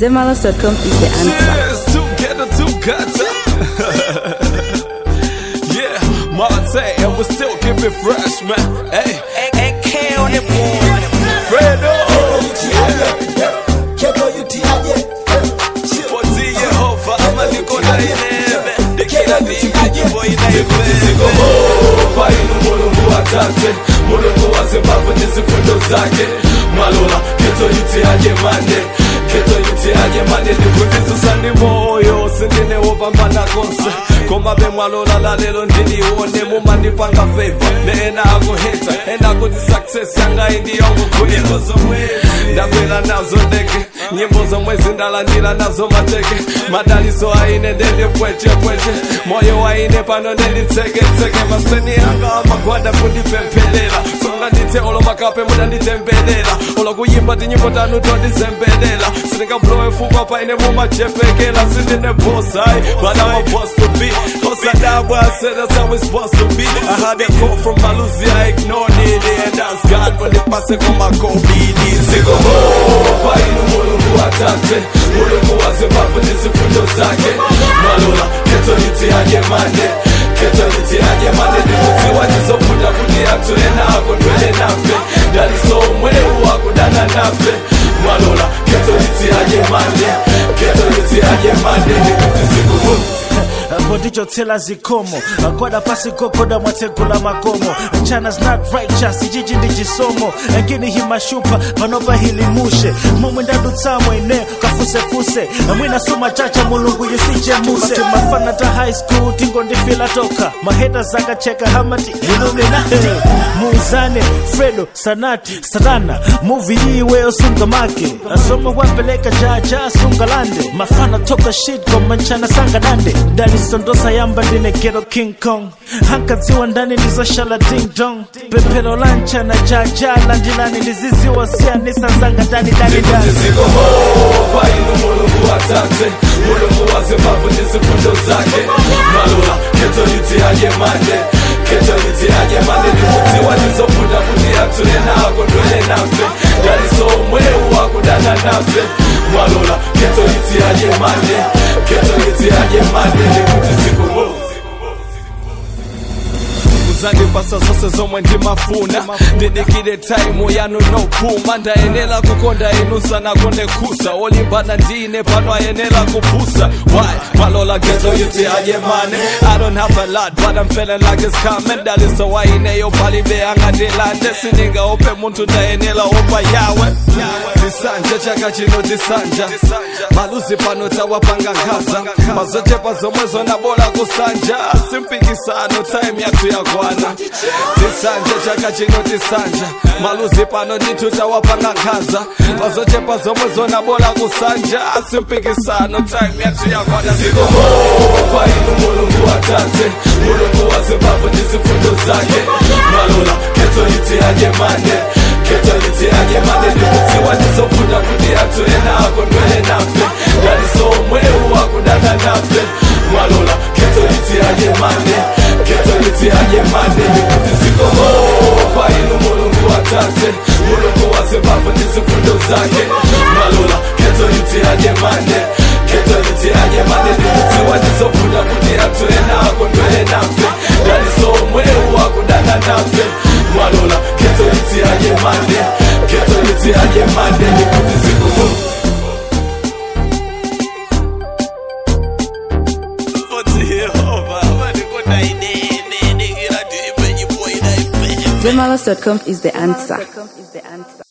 Zemalas.com is the answer. Yes, together, together. yeah, Marte, and we still keep it fresh, man. Hey, AK on the board. Fredo. Poti Yehova, ama niko na inebe. Dikila dinga jibo inaibebe. Kwa inu mulungu atate, mulungu wa Zimbabwe ndizifundo zake. Malola, keto yuti aje mande. Keto yuti aje mande, ndikutisusa ni moyo, sindine wopambana konse. Koma be mwalola la lelo ndinione mumandipanga favor ne ena akuheta ena kuti success yanga indi yongo kwela ndabwera nazo ndeke nyimbo zomwe zindalandira nazo mateke madaliso aine ndende pweche pweche moyo waine pano ndenditseketseke maseni anga amagwada kundipempherera songa ndithe olo makape mudanditembelela olo kuyimba tinyimbo tanu tondizembelela sindingablowe fukwa paine mumachepekela sindine boss ayi but I'm a boss to be Osadabwa, I said that's how it's supposed to be I had a call from Malusi, I ignored it And that's God when it passed on my COVID Siko hopa inu mulungu atate Mulungu wa Zimbabwe ndizifundo zake Malola, keto yuti aje mande Keto yuti aje mande Ndikudziwa ndizofuta kuti atule nako ndwele nafe Daliso mweu wakudana nafe Malola, keto yuti aje mande Keto yuti aje mande Ndikuti siku hopa apo ndichotsela zikomo agwada pasi gogoda mwatsegula makomo china's not righteous ichichi ndi chisomo engini himashupa panopa hilimushe momwe ndadutsamwe ine kafusefuse mwina suma chacha mulungu yusichemuse mafana ta high school tingondifila toka maheta zakacheka hamati ilumina muuzane fredo sanati satana muvi iweyo sunga make asoma wapeleka jaja sunga lande mafana toka shit koma nchana sanga dande ndalisondosa yamba ndine ghetto king kong hankadziwa ndani ndizoshala ding dong pemphero la nchana jaja landilani ndiziziwa siyanisa zanga dani dani dani Ziko hopa inu mulungu atate Mulungu wa Zimbabwe ndizifundo zake Malola, keto yuti aje mande Keto yuti aje mande Ndikudziwa ndizofuta kuti atule nako ndwele nafe Daliso mweu wakudana nafe Malola, keto yuti aje mande Keto yuti aje mande Ndikuti ziko hopa muzandipasa zose zomwe ndimafuna ndidikire taimu yanu nopuma ndayenera kukonda inu sanakonde kusa olimbana ndine pano ayenera kupusa why malola gezo yuti aje mane i don't have a lot but i'm feeling like it's coming daliso waineyo palibe angatilande sindingaope munthu ndayenera opa yawe tisanja chaka chino tisanja maluzi pano tawapanga nkhaza mazochepa zomwe zonabola kusanja simpikisano time yathu yakwana tisanja chaka chino tisanja maluzi pano ndithu tawapanga nkhaza mazochepa zomwe zonabola kusanja simpikisano time yathu yakwana zikomopa inu mulungu atate mulungu wa zimbabwe ndizifundo zake malola keto yuti aje mande keto yuti aje mande ndikudziwa ndizofuta kuti atule nako ndwele nafe daliso mweu wakudana nafe mwalola keto yuti aje mande keto yuti aje mande ndikuti zikomopa inu mulungu atate mulungu wa zimbabwe ndizifundo zake mwalola keto yuti aje mande keto yuti aje mande ndikudziwa ndizofuta kuti atule nako ndwele nafe daliso mweu wakudana nafe mwalola keto yuti aje mande keto yuti aje mande ndikuti zikomopa Zemalas.com is the answer.